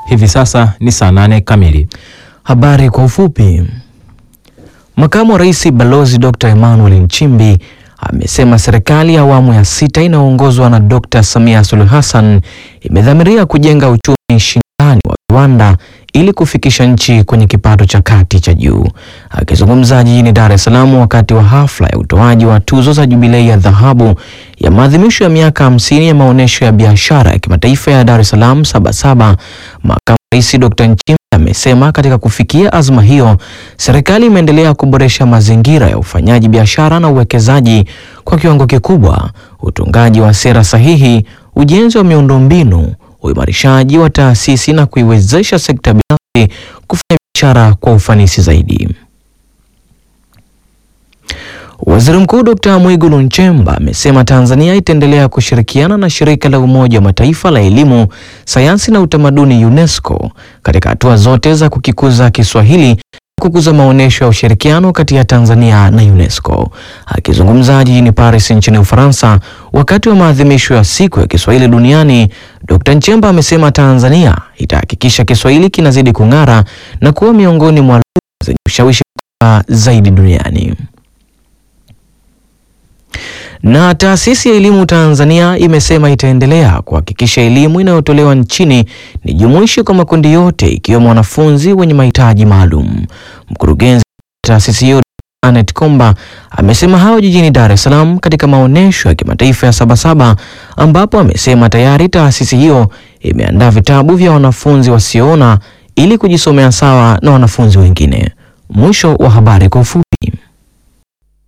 Hivi sasa ni saa nane kamili. Habari kwa ufupi. Makamu wa Rais Balozi Dr. Emmanuel Nchimbi amesema serikali ya awamu ya sita inayoongozwa na Dr. Samia Suluhu Hassan imedhamiria kujenga uchumi shindani wa viwanda ili kufikisha nchi kwenye kipato cha kati cha juu. Akizungumza jijini Dar es Salaam wakati wa hafla ya utoaji wa tuzo za Jubilei ya dhahabu ya maadhimisho ya miaka hamsini ya maonyesho ya biashara ya kimataifa ya Dar es Salaam Sabasaba, makamu Rais Dr. Nchimbi amesema katika kufikia azma hiyo, serikali imeendelea kuboresha mazingira ya ufanyaji biashara na uwekezaji kwa kiwango kikubwa, utungaji wa sera sahihi, ujenzi wa miundombinu, uimarishaji wa taasisi na kuiwezesha sekta binafsi kufanya biashara kwa ufanisi zaidi. Waziri Mkuu Dr. Mwigulu Nchemba amesema Tanzania itaendelea kushirikiana na shirika la Umoja wa Mataifa la elimu, sayansi na utamaduni UNESCO katika hatua zote za kukikuza Kiswahili na kukuza maonyesho ya ushirikiano kati ya Tanzania na UNESCO. Akizungumza jijini Paris nchini Ufaransa wakati wa maadhimisho ya siku ya Kiswahili duniani, Dr. Nchemba amesema Tanzania itahakikisha Kiswahili kinazidi kung'ara na kuwa miongoni mwa lugha zenye ushawishi mkubwa zaidi duniani. Na taasisi ya elimu Tanzania imesema itaendelea kuhakikisha elimu inayotolewa nchini ni jumuishi kwa makundi yote ikiwemo wanafunzi wenye mahitaji maalum. Mkurugenzi wa taasisi hiyo Anet Komba amesema hayo jijini Dar es Salaam katika maonyesho ya kimataifa ya Sabasaba, ambapo amesema tayari taasisi hiyo imeandaa vitabu vya wanafunzi wasioona ili kujisomea sawa na wanafunzi wengine. Mwisho wa habari kwa ufupi.